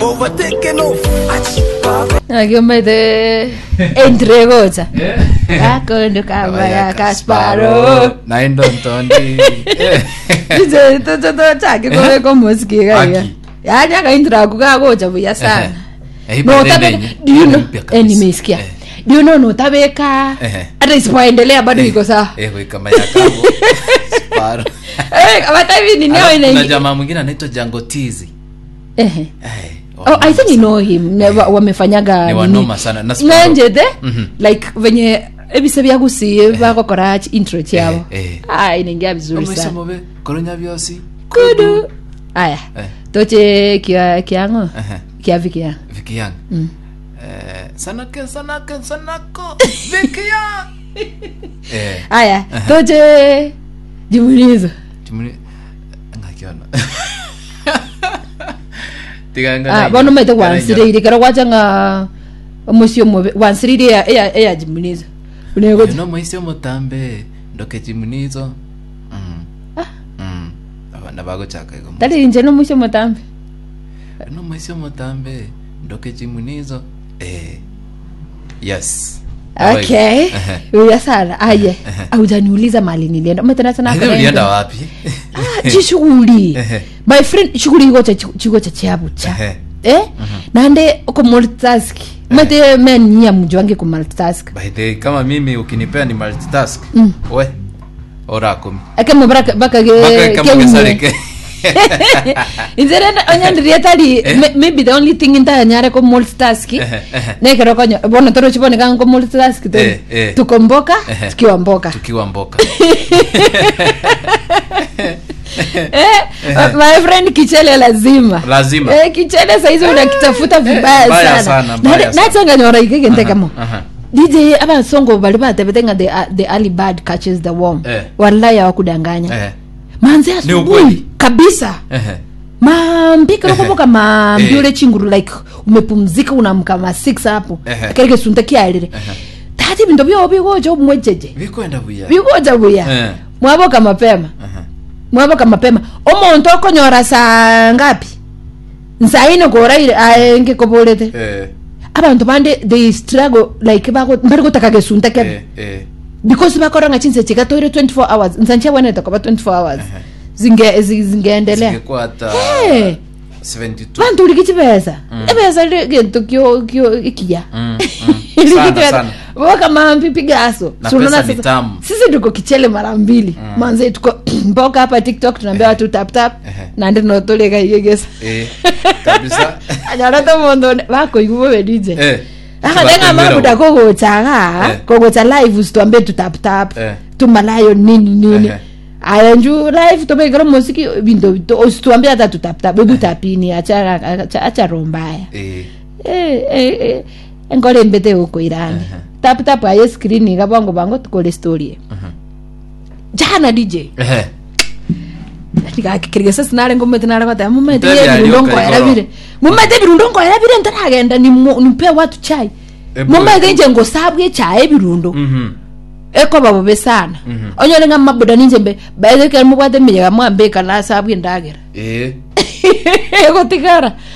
overtaken off. Ach, baba. akimete entrekocha kakondo kabaya kasparo naindo ntondi ije tochoto chake kome komosikikaiya Aki. yani akaintiraku kakocha buya sana Eh, eh, notabe ipa do you know mpya kabisa. eh, nimesikia Eh. do you know notabeka Eh. hata isipoendelea bado iko sawa Eh, we kama ya kabo Sparo. Eh, hata hivi ni nao Alafu kuna ina jamaa mwingine anaitwa jangotizi Ehe. Eh, Oh, I wanoma think you know him Ne- wa- wamefanyaga Ni nini. wanoma sana. Na Sparrow. Ngenjete Mhm. like venye ebise byagusiye bakokora intro kyabo Eh, eh. ah inaingia vizuri Omaisha sana mobe koronya byosi kudu aya Eh. toche kia kiango Ehe. kiavi kia Viki Young. Eh, sanake sanake sanako Viki Young. Eh, aya toche jimunizo timuni ngakiona. Tiganga. ah bono mete wansirire kero gwachanga musio mobe wansirire ya ya ya jimunizo unego no mwaisio mutambe ndoke chimunizo mm. mm. abana bagochaka igo tali nje no musio mutambe no mwaisio mutambe ndoke chimunizo eh yes okay Ehe. uya sana aye aujaniuliza mali nilienda umetena sana Hivi ulienda wapi chishughuli Ehe. my friend shughuli iko cha chiko cha chabu cha Ehe. eh nande uko multitask mete men nyia mjwange ku multitask by the way, kama mimi ukinipea ni multitask we ora kumi ake mubara baka ge Baka kama ke kesareke inzere onyandirie tari may- maybe the only thing inta nyare ko multitask Ehe, ehe. ne kero konyo bono toro chibone kan ko multitask to Eh, eh. tukomboka Ehe. tukiwa mboka tukiwa mboka eh my friend kichele lazima Lazima. eh kichele saizi unakitafuta vibaya mbaya sana sana, mbaya sana. nachanganyora ikegente kamo aha. dj abasongo bali batebetenga the, uh, the early bird catches the worm Eh. wallahi hawakudanganya Eh, manzi ukweli. asubuhi kabisa ehe. mambi karokoboka mambi Eh. ule chinguru like umepumzika unamka ma 6 hapo Ehe. kereke sunta kialire tati bintu byo bigoja umwejeje bikwenda buya bigoja buya Eh. mwaboka mapema Aha. mwaboka mapema omuntu okonyora saa ngapi nsaine koraire aenge koborete Eh, abantu bande they struggle like bako bari gutaka gesunta kebe eh, eh. because bakoranga chinse chikatoire 24 hours nsanche bwana takoba 24 hours zinge zi- zingeendelea Zingekuwa hata Eh. 72 bantu uri kichibesa ebesa ri gintu kyo kyo ikiya Mm, mm. Sana, sana. boka mambi pigaso Na Si unaona pesa ni sasa- tamu. sisi tuko kichele mara mbili manze tuko mboka hapa tiktok tunaambia watu tap tap Ehe. nandi notoleka igegesa Eh, kabisa anyarata mondo bakoigubo bedije Eh, akatenga tubatembera mabuda huko. kogochaga Eh. kogocha live usituambie tutaptap Eh. tumalayo nini nini Ehe. aya nju live tobekera musiki binto bito usituambie hata tutaptap ebutapini acha acha- acha rombaya Eh, Eh, eh, eh, enkole mbete huko irani taptap aye skrini kabongo bango tukole story jana dj ehe. ndikakikirigesa sinale ngomete nale kwata mumete Mtevi ye virundo alioka nkoera igoro. vire mumete virundo nkoera vire ntaragenda nimu- nimpe watu chai Ebu- mumete nje ngosabwe chai virundo Mhm. eko babobe sana onyole nga mabuda ninje mbe baethekere mubwate menyeka mwambika nasabwe ndagera Eh, egotigara